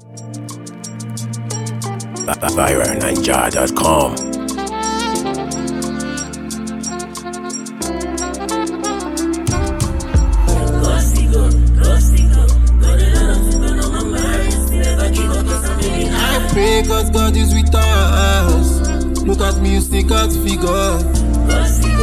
VironNinja.com. I pray cause God is with us. Look at me, you see God's figure.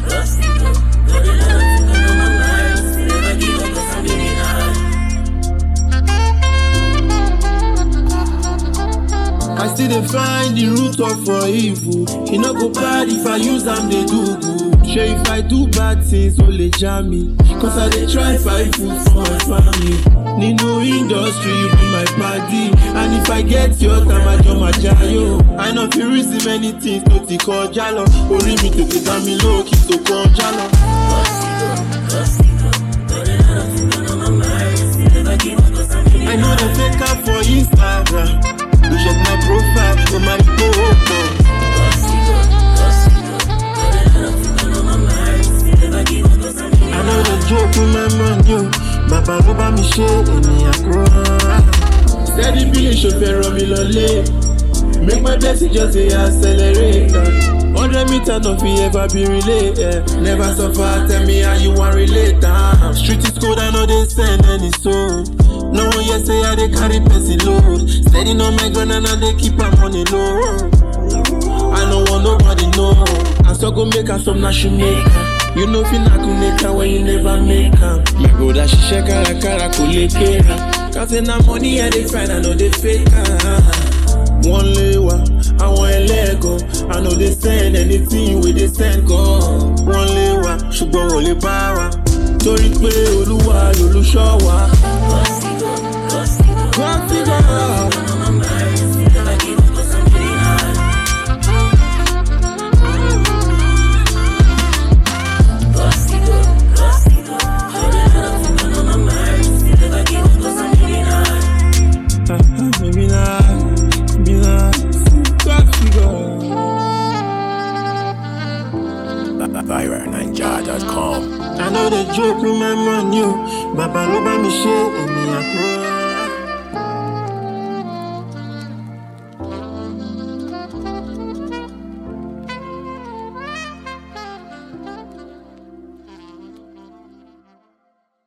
I still dey find the root of for evil. E no go bad if I use am dey do good. Shey if I do bad things, o le jam me. Cause I dey try find food for my family. Nínú industry, you be my padi. And if I get your time, I jọ ma jayo. I no fit reason many things tó ti kọjá lọ. Orí mi tètè dá mi lókè tó kọjá lọ. I know the fake am for Instagram. You check my profile, go my profile. I know the joke with my money, o. Bàbá ló bá mi ṣe ènìyàn kúrò. Steady billing ṣo fẹ́ ràn mí lọlé. Make my blessing just dey accelerate. Hundred meter no fit ever be relay. Yeah. Never suffer, tell me how you wan relate. Ah. Street is cold, I know they send any soul. No one yet say I dey carry person load. Steady on my gun and I dey keep am on the low. I no want nobody know. I so go make her some national maker. You know fi na make her when you never make her. My brother ṣiṣẹ́ kárakára kò lè kéra. Kàtẹ́ na money I dey find I no dey fake am. Wọ́n lé wa, àwọn ẹlẹ́gàn. I no dey send anything wey dey send gan. Wọ́n lé wa, ṣùgbọ́n wọ́n lè bá wa. Torí pé Olúwa lolúṣọ́ wa. God figure out. Maybe not, maybe not. God figure. VironNinja.com. I know the joke with my money, o. Bàbá ló bá mi ṣe ènìyàn kúrò.